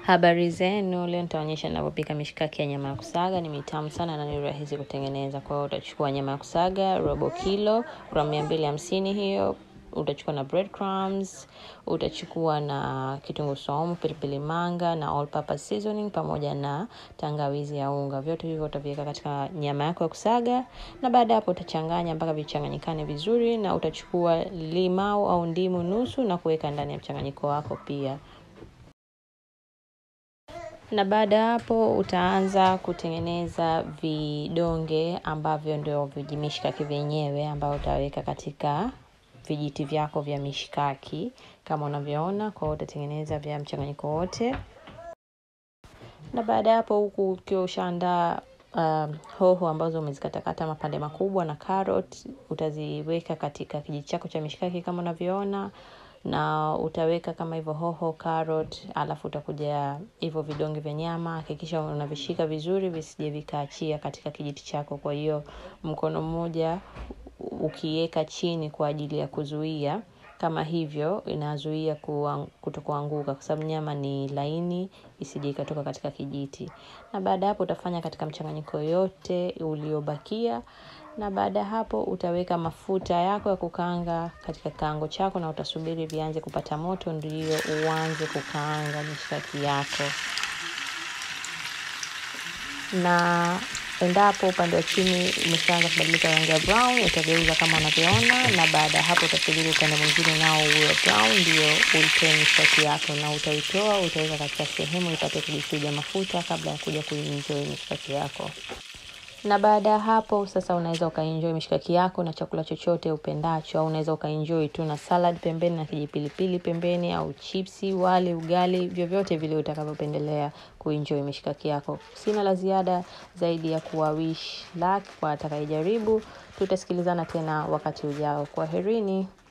Habari zenu, leo nitaonyesha ninavyopika mishikaki ya nyama ya kusaga. Ni mitamu sana na ni rahisi kutengeneza. Kwa hiyo utachukua nyama ya kusaga robo kilo, gramu mia mbili hamsini hiyo. Utachukua na breadcrumbs, utachukua na kitunguu saumu, pilipili manga na all purpose seasoning pamoja na tangawizi ya unga. Vyote hivyo utaviweka katika nyama yako ya kusaga, na baada hapo utachanganya mpaka vichanganyikane vizuri, na utachukua limau au ndimu nusu na kuweka ndani ya mchanganyiko wako pia na baada ya hapo utaanza kutengeneza vidonge ambavyo ndio vijimishikaki vyenyewe ambao utaweka katika vijiti vyako vya mishikaki kama unavyoona. Kwa hiyo utatengeneza vya mchanganyiko wote, na baada ya hapo, huku ukiwa ushaandaa uh, hoho ambazo umezikatakata mapande makubwa na carrot, utaziweka katika kijiti chako cha mishikaki kama unavyoona na utaweka kama hivyo hoho, carrot, alafu utakuja hivyo vidonge vya nyama. Hakikisha unavishika vizuri visije vikaachia katika kijiti chako. Kwa hiyo mkono mmoja ukiweka chini kwa ajili ya kuzuia, kama hivyo inazuia kutokuanguka, kwa sababu nyama ni laini, isije ikatoka katika kijiti. Na baada hapo utafanya katika mchanganyiko yote uliobakia na baada ya hapo utaweka mafuta yako ya kukaanga katika kaango chako, na utasubiri vianze kupata moto ndio uanze kukaanga mishikaki yako. Na endapo upande wa chini umeshaanza kubadilika rangi ya brown, utageuza kama unavyoona, na baada ya hapo utasubiri upande mwingine nao uwe brown, ndio uitoe mishikaki yako, na utaitoa utaweka katika sehemu ipate kujichuja mafuta kabla ya kuja kuenjoy mishikaki yako na baada ya hapo sasa, unaweza ukaenjoy mishikaki yako na chakula chochote upendacho, au unaweza ukaenjoy tu na salad pembeni na kijipilipili pembeni, au chipsi, wali, ugali, vyovyote vile utakavyopendelea kuenjoy mishikaki yako. Sina la ziada zaidi ya kuwa wish luck kwa atakayejaribu. Tutasikilizana tena wakati ujao. Kwaherini.